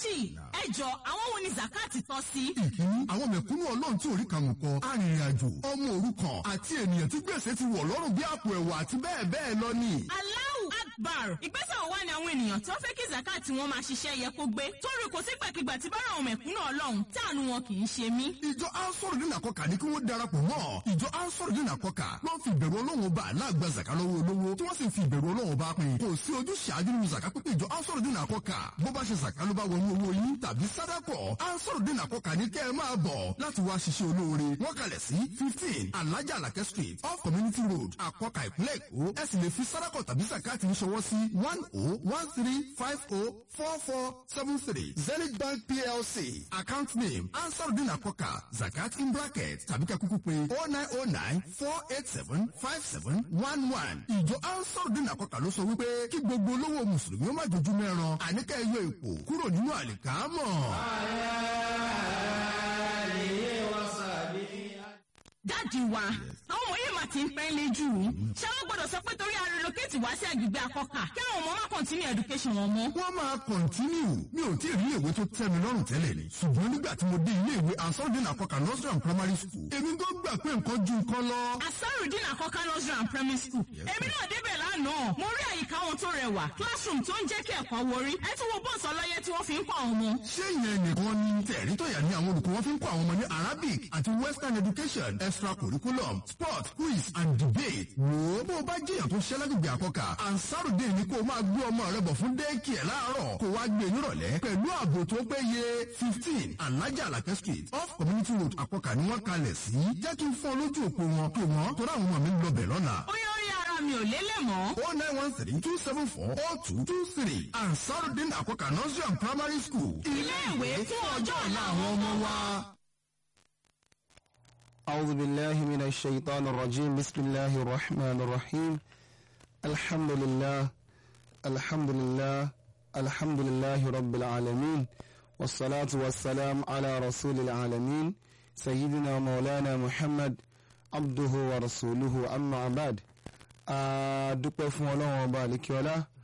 alhaji ẹ jọ àwọn wo ni zakati tọ́ sí. ìkíní àwọn mẹ̀kúnnù ọlọ́run tí orí kàmù kọ arìnrìn-àjò ọmọ òrukàn àti ènìyàn tí gbèsè ti wọ̀ lọ́rùn bí àpò ẹ̀wà àti bẹ́ẹ̀ bẹ́ẹ̀ lọ ni. Allahu Akbar ìgbésẹ̀ wo wá ni àwọn ènìyàn tó fẹ́ kí zakati wọn máa ṣiṣẹ́ yẹ kó gbé torí kò sí gbàkigbà tí bára àwọn mẹ̀kúnnù ọlọ́run táànù wọn kì í ṣe mí. ìjọ ansoro dín àkọkà ní kí wọ́n darapọ̀ mọ́ ìjọ ansoro dín àkọkà ló ń fi ìbẹ̀rù ọlọ́run ọba aláàgbà zaka lọ́wọ́ olówó tí wọ́n sì fi ìbẹ̀rù ọlọ́run ọba pin kò sí ojú ṣáájú nínú zaka pípé ìjọ ansoro dín àkọkà bó bá ṣe zaka ló bá wọnú owó yín tàbí sádàkọ̀ ansoro dín àkọkà ní kẹ́ ẹ máa bọ̀ láti wá ṣiṣẹ́ olóore wọ́n kalẹ̀ sí fifteen alájà alakẹ́ street off community road àkọkà ìpínlẹ̀ èkó ẹ sì lè fi sádàkọ̀ tàbí zakati ń ṣọwọ́ sí one oh one three five oh four four seven three zenith bank plc account name ansarudin akoka zakat in bracket tàbí ká kúkú pé oh nine oh nine four eight seven five seven one one ìjọ ansarudin akoka ló sọ wípé kí gbogbo olówó mùsùlùmí ó má dojú mẹ́ran àníkà ẹyọ èpò kúrò nínú àlìkámọ̀. dáàdi wa àwọn ọmọ yìí máa ti ń pẹ́ lé jù ú ṣé wọ́n gbọ́dọ̀ sọ pé torí arelocate wá sí agbègbè akọ́kà kí àwọn ọmọ má continue education wọn mọ́. wọ́n máa kọ̀ntínú mi ò tí ì rí ìwé tó tẹ́ mi lọ́rùn tẹ́lẹ̀ ni ṣùgbọ́n nígbà tí mo dé ilé ìwé ansarudin akoka nursery and primary school èmi tó gbà pé nǹkan ju nǹkan lọ. asarudin akọ́kà nursery and primary school èmi náà débẹ̀ lánàá mo rí àyíká wọn tó rẹwà classroom tó ń jẹ́ kí ẹ̀kọ́ wọrí ẹ tún wo bọ́ọ̀sì ọlọ́yẹ tí wọ́n fi ń kọ́ àwọn ọmọ. ṣé ìyẹn nìkan ni tẹ̀rí tó yà ní àwọn olùkọ́ wọn fi ń kọ́ àwọn ọmọ ní arabic àti western education extracurriculum sport quiz and debate. wò ó bó o bá jẹ́yàn tó ṣẹ́ lágbègbè àkọ́kà ansarudé ni kó o máa gbé ọmọ rẹ bọ̀ fún déèkì ẹ̀ láàárọ̀ kó o wá gbé nírọ̀lẹ́ pẹ̀lú ààbò tó péye fifteen alájà alakẹ́ street off community road àkọ́kà ni wọ́n kalẹ̀ sí. jẹ́ kí n fọ́ lójú òpó wọn kí wọ́n tó ráwọn ọmọ mi ń lọ bẹ̀ lọ́la. ó yẹ orí ara mi ò lélẹ̀ mọ́. oh nine one three two seven four oh two two three ansarudin àkọ́kà nursery and primary school. ilé ìwé fún ọjọ́ ọ̀la àwọn ọmọ wa. أعوذ بالله من الشيطان الرجيم بسم الله الرحمن الرحيم الحمد لله الحمد لله الحمد لله رب العالمين والصلاة والسلام على رسول العالمين سيدنا مولانا محمد عبده ورسوله أما بعد adúpẹ́ fún ọlọ́run ọba àlekíọ́lá